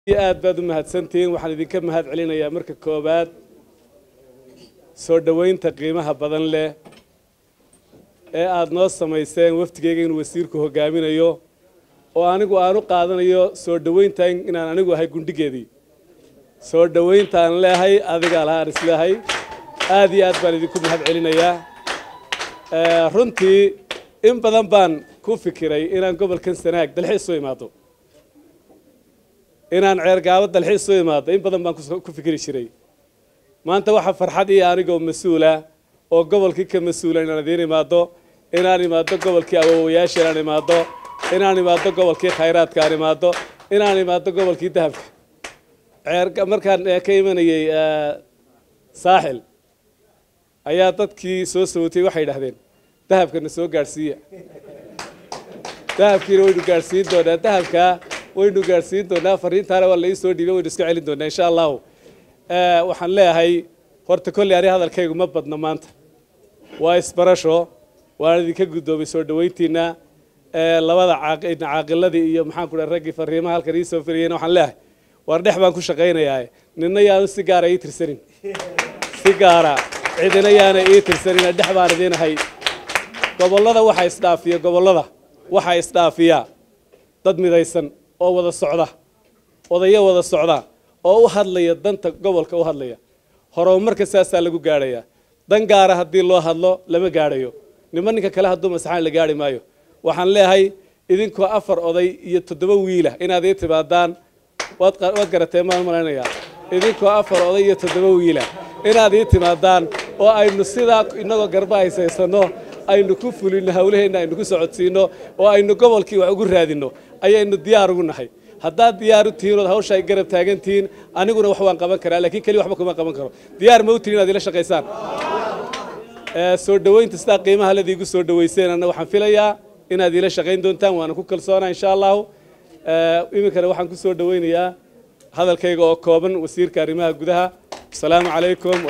aad baad u mahadsantihiin waxaan idinka mahad celinayaa marka koowaad soo dhoweynta qiimaha badan leh ee aada noo samayseen waftigeyga inuu wasiirku hogaaminayo oo anigu aan u qaadanayo soo dhoweynta inaan anigu ahay gundhigeedii soo dhoweyntaan leehay adigaa lahaan isleehay aad iyo aad baan idinku mahad celinayaa runtii in badan baan ku fikiray inaan gobolkan sanaag dalxiis u imaado inaan ceergaabo dalxiis u imaado in badan baan ku fikiri jiray maanta waxaa farxad iyo anigoo mas-uula oo gobolkii ka mas-uula inaan idiin imaado inaan imaado gobolkii awoowayaasha inaan imaado inaan imaado gobolkii khayraadka aan imaado inaan imaado gobolkii dahabka ceer markaan ka imanayey saaxil ayaa dadkii soo sawotay waxay idhahdeen dahabkana soo gaadhsiiya dahabkiina waynu gaadhsiin doonaa dahabkaa waynu gaadhsiin doonaa fariintaana waa la ii soo dhiibay waynu iska celin doonaa insha allahu waxaan leeyahay horta kolley ani hadalkaygu ma badna maanta waa isbarasho waan idinka guddoomay soo dhoweyntiina labada caaqiladii iyo maxaan ku dhaha raggii fariimaha halkan ii soo firiyeyna waxaan leeyahay waar dhex baan ku shaqaynayaa ninna yaanu si gaara ii tirsanin si gaara cidina yaana ii tirsanina dhex baan idiinahay gobollada waxaa isdhaafiya gobollada waxaa isdhaafiya dad midaysan oo wada socda odayo wada socda oo u hadlaya danta gobolka u hadlaya horumarka saasaa lagu gaadhayaa dan gaara haddii loo hadlo lama gaadhayo nima ninka kale hadduu masaxaan la gaari maayo waxaan leeyahay idinkoo afar oday iyo toddoba wiila inaad ii timaadaan waad garatee maan malaynayaa idinkoo afar oday iyo toddoba wiila inaad ii timaadaan oo aynu sidaa inagoo garba haysaysano aynu ku fulino hawlaheenna aynu ku socodsiino oo aynu gobolkii wax ugu raadino ayaynu diyaar ugu nahay haddaad diyaar u tihiin ood hawsha ay garab taagan tihiin aniguna wax waan qaban karaa laakiin keliya waxba kuma qaban karo diyaar ma u tihin inaad ila shaqaysaan soo dhoweynta sidaa qiimaha ladiigu soo dhoweyseen anna waxaan filayaa inaad ila shaqayn doontaan waana ku kalsoonaa insha allahu iminkana waxaan ku soo dhoweynayaa hadalkayga oo kooban wasiirka arrimaha gudaha asalaamu calaykum